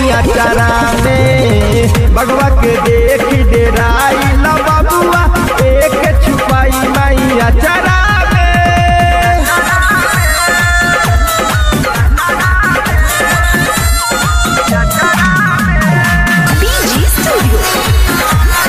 मैया चरा में बगवा के देखी डेराई ल बबुआ एक छुपाई मैया चरा में BG Studio.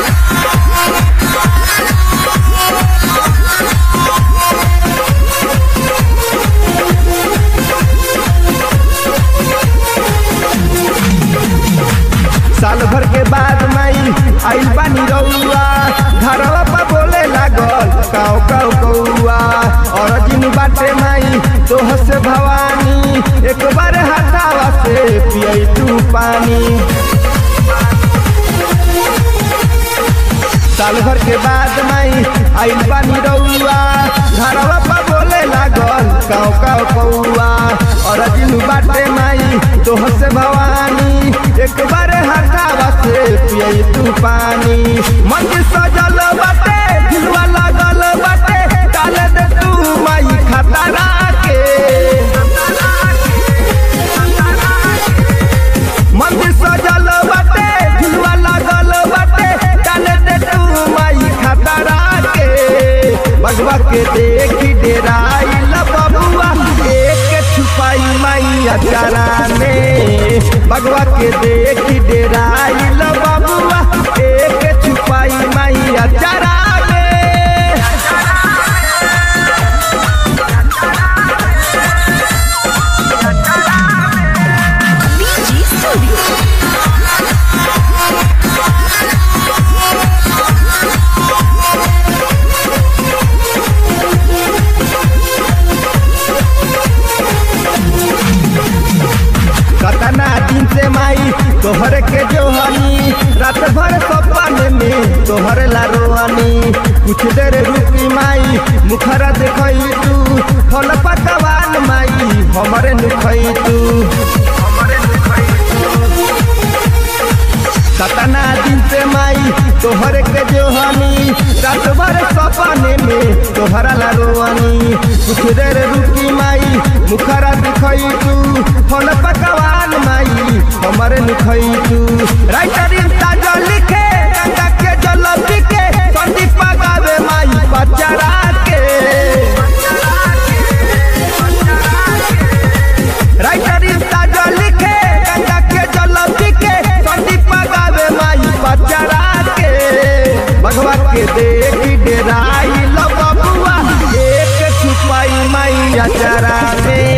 साल भर के बाद माई आइल बानी रउआ घरवा पर बोले लागल काव काव कौआ और जिन बाटे माई तोह से भवानी एक बार हटावा से पियई तू पानी साल भर के बाद माई आइल बानी रउआ घरवा पर बोले लागल काव काव कौआ और जिन बाटे माई तोह से भवानी एक बार हटावा से पियई तू पानी मंदिर सजल बाटे झुलवा लागल बाटे डाले दे तू माई खतरा के मंदिर सजल बाटे झुलवा लागल बाटे डाले दे तू माई खतरा के बगवा के देखी डेराई ल बबुआ एक छुपाई माई अचारा में बगवा के देखी डेराई ल बबुआ एक छुपाई माई अचारा में BG Studio. कतना दिन से माई तोहर के जोहनी रात भर सपने में तोहर ला रोहनी कुछ देर रुकी माई मुखरा देखई तू फल पकवान माई हमरे नुखई तू कतना दिन से माई तोहर के जोहनी रात भर सपने में तोहरा ला रोहनी कुछ देर रुकी माई मुखरा दिखई तू फल पकवान माई हमरे नुखई तू राइटर इंता लिखे गंगा के जल के संदीप गावे माई बचरा के राइटर इंता लिखे गंगा के जल के संदीप गावे माई बचरा के भगवा के देखी डेराई ल बबुआ एक छुपाई माई अचरा में